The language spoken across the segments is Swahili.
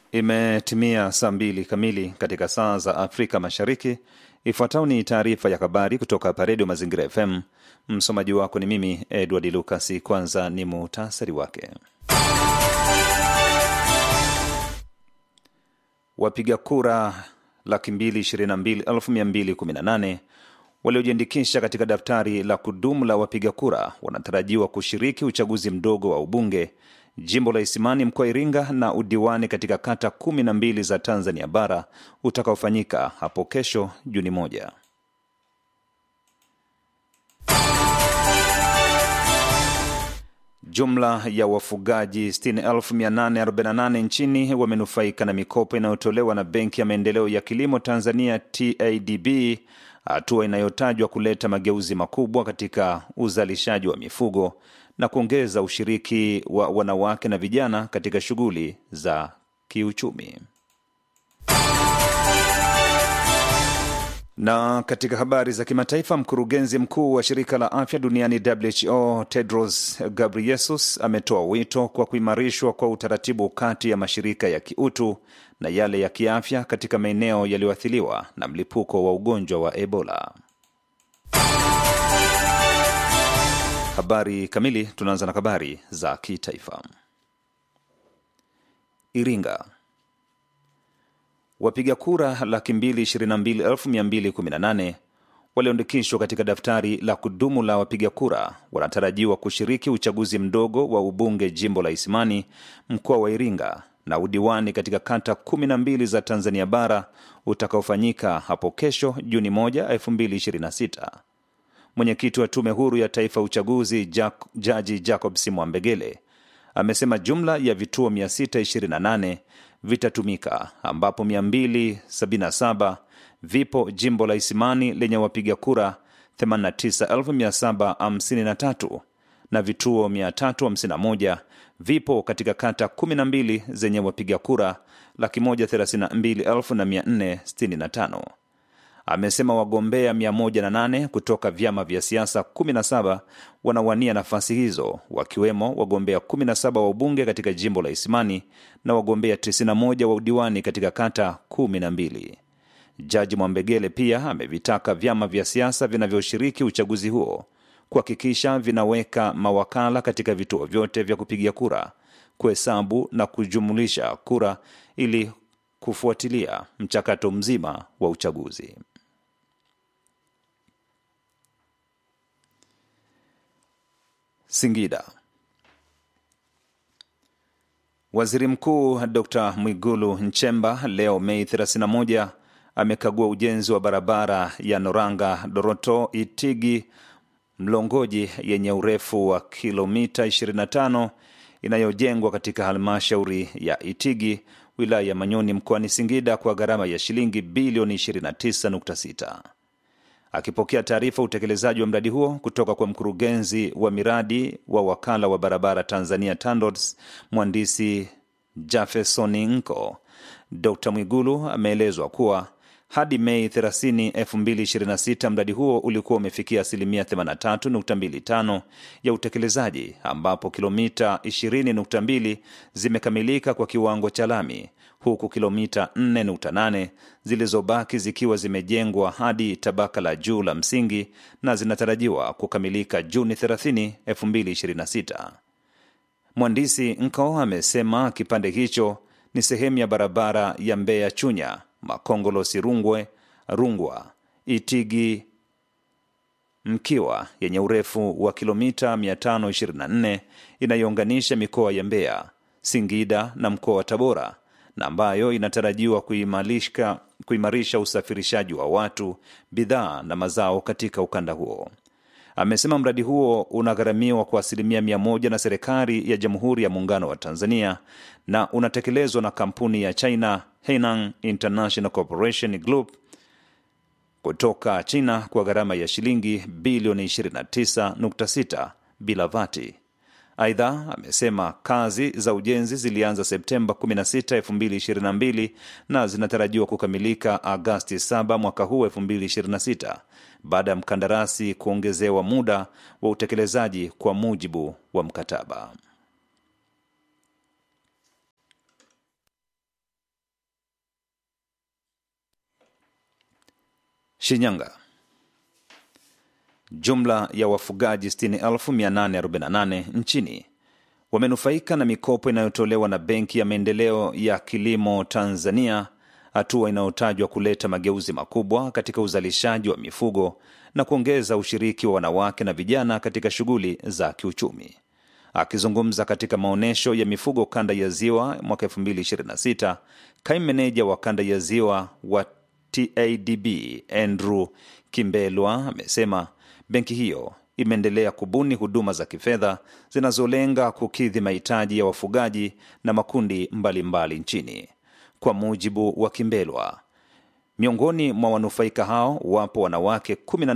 Imetimia saa mbili kamili katika saa za Afrika Mashariki. Ifuatayo ni taarifa ya habari kutoka hapa Redio Mazingira FM. Msomaji wako ni mimi Edward Lucas. Kwanza ni muhtasari wake. Wapiga kura laki mbili ishirini na mbili elfu mia mbili kumi na nane waliojiandikisha katika daftari la kudumu la wapiga kura wanatarajiwa kushiriki uchaguzi mdogo wa ubunge jimbo la Isimani mkoa wa Iringa na udiwani katika kata kumi na mbili za Tanzania bara utakaofanyika hapo kesho Juni moja. Jumla ya wafugaji 60,848 nchini wamenufaika na mikopo inayotolewa na Benki ya Maendeleo ya Kilimo Tanzania TADB, hatua inayotajwa kuleta mageuzi makubwa katika uzalishaji wa mifugo na kuongeza ushiriki wa wanawake na vijana katika shughuli za kiuchumi. Na katika habari za kimataifa, mkurugenzi mkuu wa shirika la afya duniani WHO Tedros Ghebreyesus ametoa wito kwa kuimarishwa kwa utaratibu kati ya mashirika ya kiutu na yale ya kiafya katika maeneo yaliyoathiriwa na mlipuko wa ugonjwa wa Ebola. Habari kamili. Tunaanza na habari za kitaifa. Iringa, wapiga kura laki mbili ishirini na mbili elfu mia mbili kumi na nane walioandikishwa katika daftari la kudumu la wapiga kura wanatarajiwa kushiriki uchaguzi mdogo wa ubunge jimbo la Isimani mkoa wa Iringa na udiwani katika kata kumi na mbili za Tanzania bara utakaofanyika hapo kesho Juni moja elfu mbili ishirini na sita. Mwenyekiti wa Tume Huru ya Taifa ya Uchaguzi Jack, Jaji Jacob Simwambegele amesema jumla ya vituo 628 vitatumika ambapo 277 vipo jimbo la Isimani lenye wapiga kura 89753 na vituo 351 vipo katika kata 12 zenye wapiga kura 132465 amesema wagombea 108 kutoka vyama vya siasa 17 wanawania nafasi hizo wakiwemo wagombea 17 wa ubunge katika jimbo la Isimani na wagombea 91 wa udiwani katika kata 12. Jaji Mwambegele pia amevitaka vyama vya siasa vinavyoshiriki uchaguzi huo kuhakikisha vinaweka mawakala katika vituo vyote vya kupigia kura, kuhesabu na kujumulisha kura ili kufuatilia mchakato mzima wa uchaguzi. Singida. Waziri Mkuu Dr. Mwigulu Nchemba leo Mei 31 amekagua ujenzi wa barabara ya Noranga Doroto Itigi Mlongoji yenye urefu wa kilomita 25 inayojengwa katika halmashauri ya Itigi wilaya ya Manyoni mkoani Singida kwa gharama ya shilingi bilioni 29.6. Akipokea taarifa utekelezaji wa mradi huo kutoka kwa mkurugenzi wa miradi wa wakala wa barabara Tanzania TANROADS mhandisi Jafesoni Nko, Dr. Mwigulu ameelezwa kuwa hadi Mei 30, 2026 mradi huo ulikuwa umefikia asilimia 83.25 ya utekelezaji ambapo kilomita 20.2 zimekamilika kwa kiwango cha lami huku kilomita 4.8 zilizobaki zikiwa zimejengwa hadi tabaka la juu la msingi na zinatarajiwa kukamilika Juni 30, 2026. Mhandisi Nko amesema kipande hicho ni sehemu ya barabara ya Mbeya Chunya Makongolosi Rungwe Rungwa Itigi Mkiwa yenye urefu wa kilomita 524 inayounganisha mikoa ya Mbeya, Singida na mkoa wa Tabora na ambayo inatarajiwa kuimarisha, kuimarisha usafirishaji wa watu, bidhaa na mazao katika ukanda huo. Amesema mradi huo unagharamiwa kwa asilimia mia moja na serikali ya Jamhuri ya Muungano wa Tanzania na unatekelezwa na kampuni ya China Hainan International Corporation Group kutoka China kwa gharama ya shilingi bilioni 29.6 bila vati. Aidha, amesema kazi za ujenzi zilianza Septemba 16, 2022 na zinatarajiwa kukamilika Agasti 7 mwaka huu 2026 baada ya mkandarasi kuongezewa muda wa utekelezaji kwa mujibu wa mkataba. Shinyanga, jumla ya wafugaji 60,848 nchini wamenufaika na mikopo inayotolewa na Benki ya Maendeleo ya Kilimo Tanzania, hatua inayotajwa kuleta mageuzi makubwa katika uzalishaji wa mifugo na kuongeza ushiriki wa wanawake na vijana katika shughuli za kiuchumi. Akizungumza katika maonyesho ya mifugo kanda ya Ziwa mwaka 2026, kaimu meneja wa kanda ya Ziwa wa TADB Andrew Kimbelwa amesema benki hiyo imeendelea kubuni huduma za kifedha zinazolenga kukidhi mahitaji ya wafugaji na makundi mbalimbali mbali nchini. Kwa mujibu wa Kimbelwa, miongoni mwa wanufaika hao wapo wanawake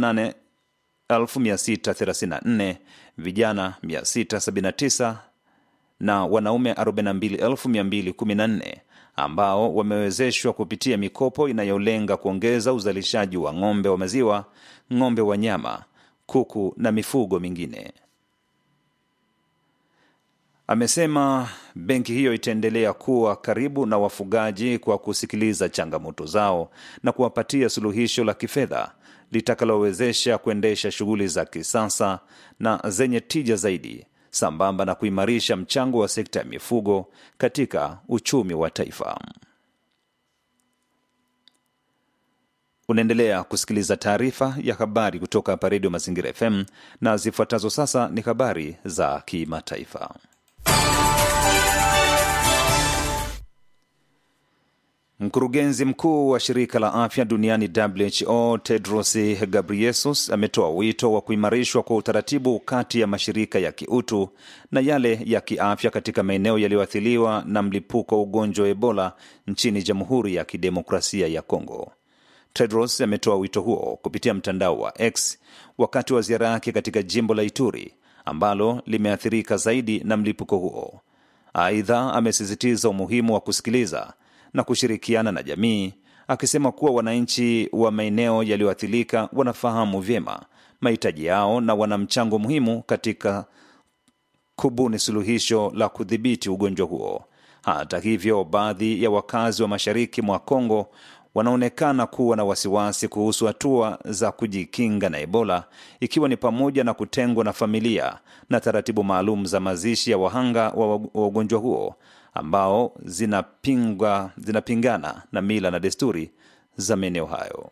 18,634, vijana 679 na wanaume 42,214 ambao wamewezeshwa kupitia mikopo inayolenga kuongeza uzalishaji wa ng'ombe wa maziwa, ng'ombe wa nyama, kuku na mifugo mingine. Amesema benki hiyo itaendelea kuwa karibu na wafugaji kwa kusikiliza changamoto zao na kuwapatia suluhisho la kifedha litakalowezesha kuendesha shughuli za kisasa na zenye tija zaidi sambamba na kuimarisha mchango wa sekta ya mifugo katika uchumi wa taifa. Unaendelea kusikiliza taarifa ya habari kutoka hapa Redio Mazingira FM na zifuatazo sasa ni habari za kimataifa. Mkurugenzi mkuu wa shirika la afya duniani WHO Tedros Ghebreyesus ametoa wito wa kuimarishwa kwa utaratibu kati ya mashirika ya kiutu na yale ya kiafya katika maeneo yaliyoathiriwa na mlipuko wa ugonjwa wa Ebola nchini Jamhuri ya Kidemokrasia ya Kongo. Tedros ametoa wito huo kupitia mtandao wa X wakati wa ziara yake katika jimbo la Ituri ambalo limeathirika zaidi na mlipuko huo. Aidha, amesisitiza umuhimu wa kusikiliza na kushirikiana na jamii, akisema kuwa wananchi wa maeneo yaliyoathirika wanafahamu vyema mahitaji yao na wana mchango muhimu katika kubuni suluhisho la kudhibiti ugonjwa huo. Hata hivyo, baadhi ya wakazi wa mashariki mwa Kongo wanaonekana kuwa na wasiwasi kuhusu hatua za kujikinga na Ebola, ikiwa ni pamoja na kutengwa na familia na taratibu maalum za mazishi ya wahanga wa ugonjwa huo ambao zinapinga, zinapingana na mila na desturi za maeneo hayo.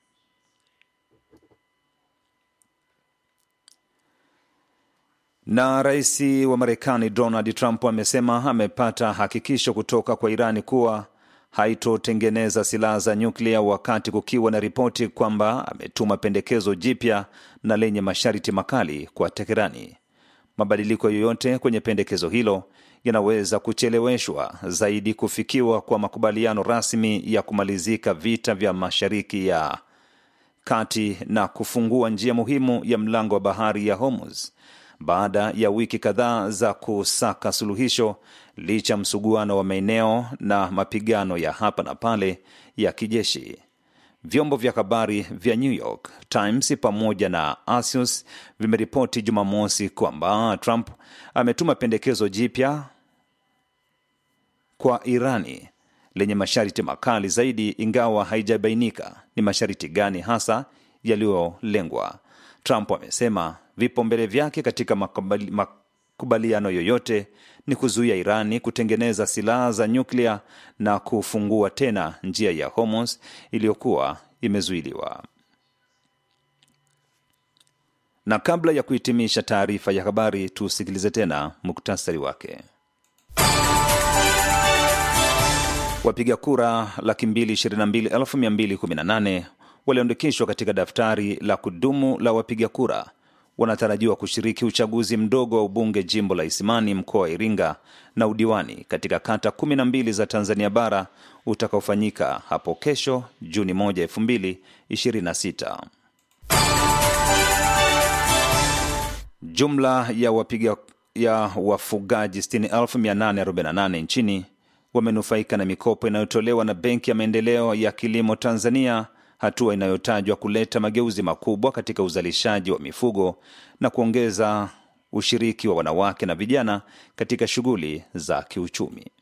Na rais wa Marekani Donald Trump amesema amepata hakikisho kutoka kwa Irani kuwa haitotengeneza silaha za nyuklia wakati kukiwa na ripoti kwamba ametuma pendekezo jipya na lenye masharti makali kwa Teherani. Mabadiliko yoyote kwenye pendekezo hilo yanaweza kucheleweshwa zaidi kufikiwa kwa makubaliano rasmi ya kumalizika vita vya Mashariki ya Kati na kufungua njia muhimu ya mlango wa bahari ya Hormuz baada ya wiki kadhaa za kusaka suluhisho licha msuguano wa maeneo na mapigano ya hapa na pale ya kijeshi. Vyombo vya habari vya New York Times pamoja na Axios vimeripoti Jumamosi kwamba Trump ametuma pendekezo jipya kwa Irani lenye masharti makali zaidi, ingawa haijabainika ni masharti gani hasa yaliyolengwa. Trump amesema vipaumbele vyake katika makubali, makubaliano yoyote ni kuzuia Irani kutengeneza silaha za nyuklia na kufungua tena njia ya Hormuz iliyokuwa imezuiliwa. Na kabla ya kuhitimisha taarifa ya habari, tusikilize tena muktasari wake. Wapiga kura laki mbili ishirini na mbili elfu mia mbili kumi na nane walioandikishwa katika daftari la kudumu la wapiga kura wanatarajiwa kushiriki uchaguzi mdogo wa ubunge jimbo la Isimani mkoa wa Iringa na udiwani katika kata kumi na mbili za Tanzania bara utakaofanyika hapo kesho Juni 1, 2026. Jumla ya wapiga ya wafugaji 60,848 nchini wamenufaika na mikopo inayotolewa na Benki ya Maendeleo ya Kilimo Tanzania, hatua inayotajwa kuleta mageuzi makubwa katika uzalishaji wa mifugo na kuongeza ushiriki wa wanawake na vijana katika shughuli za kiuchumi.